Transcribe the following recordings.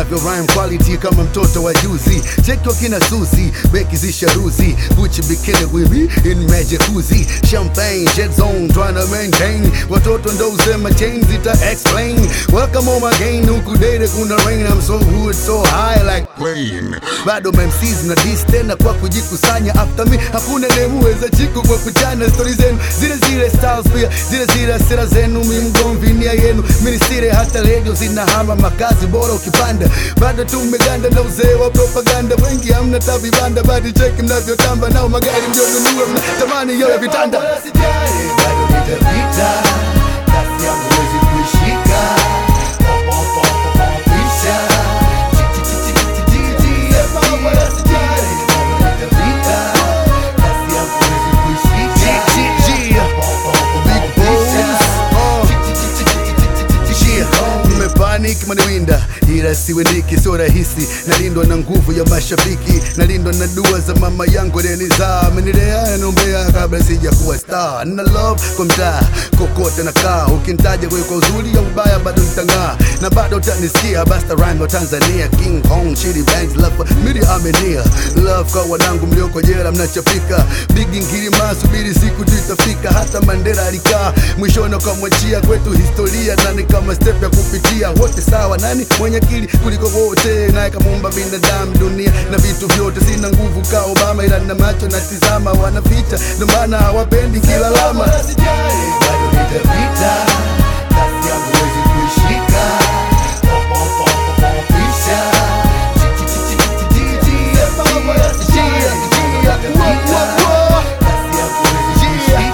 navyo rhyme quality kama mtoto wa juzi cheki wakina Suzi beki zisharuzi Gucci bikini with me in magic jacuzzi champagne jet zone trying to maintain watoto ndo usema chain zita explain welcome home again huku date kuna rain I'm so good so high like plane bado MCs na dis tena kwa kujikusanya after me hakuna nemuweza chiku kwa kuchana stori zenu zile zile styles pia zile zile sera zenu mi mgomvi nia yenu minisire hata redio zinahama makazi bora ukipanda bado tumeganda na uzee wa propaganda wengi hamna tabibanda badi cheki mnavyotamba nao magari mjonunua mnatamani yawe vitanda bado nitapita kasi yangu wezi kuishika Pisha. Panic maniwinda ila siwendiki, sio rahisi. Nalindwa na nguvu ya mashabiki, nalindwa na dua za mama yangu Denisa, amenilea nombea kabla sija kuwa star. Na love kwa mtaa kokote nakaa, ukintaja kwa kwa uzuri au ubaya bado nitang'aa, na bado utanisikia. Basta rhyme wa Tanzania, King Kong, Chidi Banks, love mili amenia, love kwa wanangu mlioko jela mnachapika, bigi ngirima, subiri siku tu itafika. Hata Mandela alikaa mwishoni akamwachia kwetu historia, nani kama step ya kupitia wote sawa, nani mwenye akili kuliko wote, naye kamuumba binadamu, dunia na vitu vyote. Sina nguvu ka Obama, ila na macho natizama, wanaficha ndo maana hawapendi kila lama. Bado nitapita, kasi yangu wezi kuishika. Pisha. Kasi yangu wezi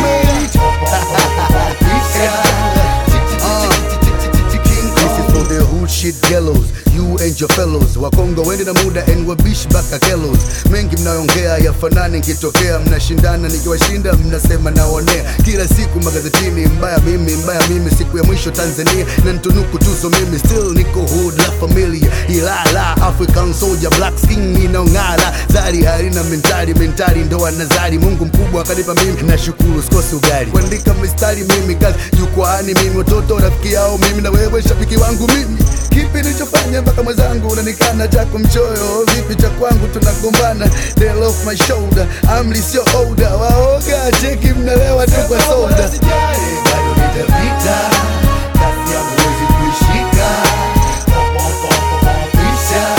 This is for the hood shit gallows you and your fellows wakongo wende na muda and wabishi baka kellos mengi mnaongea yafanani nkitokea mnashindana nikiwashinda mnasema naonea kila siku magazetini mbaya mimi mbaya mimi siku ya mwisho tanzania na ntunuku tuzo mimi still niko hood la familia ilala african soldier black skin inaong'ala zari harina mentari mentari ndo anazari mungu mkubwa akanipa mimi nashukuru sikosi ugali kuandika mistari mimi kazi jukwaani mimi watoto rafiki yao mimi na wewe shabiki wangu mimi kipi nilichofanya mpaka mwenzangu unanikana chako mchoyo vipi cha kwangu tunagombana They're off my shoulder amri sio oda waoga cheki mnalewa tu kwa soda bado nitapita kasi yangu wezi kuishika Pisha.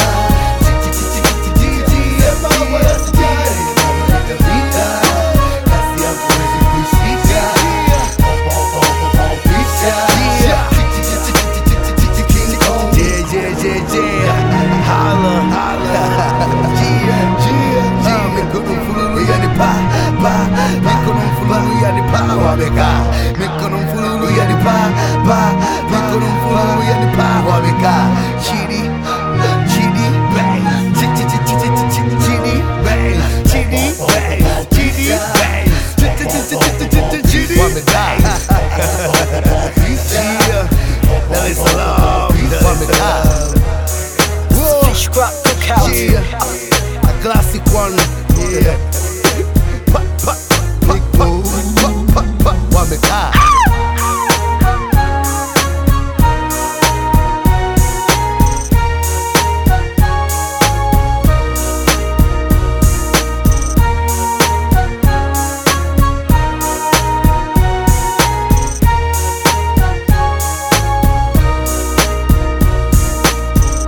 Nitapita, kasi yangu wezi kuishika. King Kong. Yeah, yeah, yeah, yeah. Holla, holla. Yeah, yeah, yeah. Mikono mfululu yani pa, pa. Mikono mfululu yani pa, wamekaa. Mikono mfululu yani pa, pa. Mikono mfululu yani pa, wamekaa. Chidi, chidi, bang. Chi, chi, chi, chi, chi, chi, chi, chidi, bang. Chidi, bang. Chidi, bang. Chi, chi, chi, chi, chi, chi, chi, chidi, bang.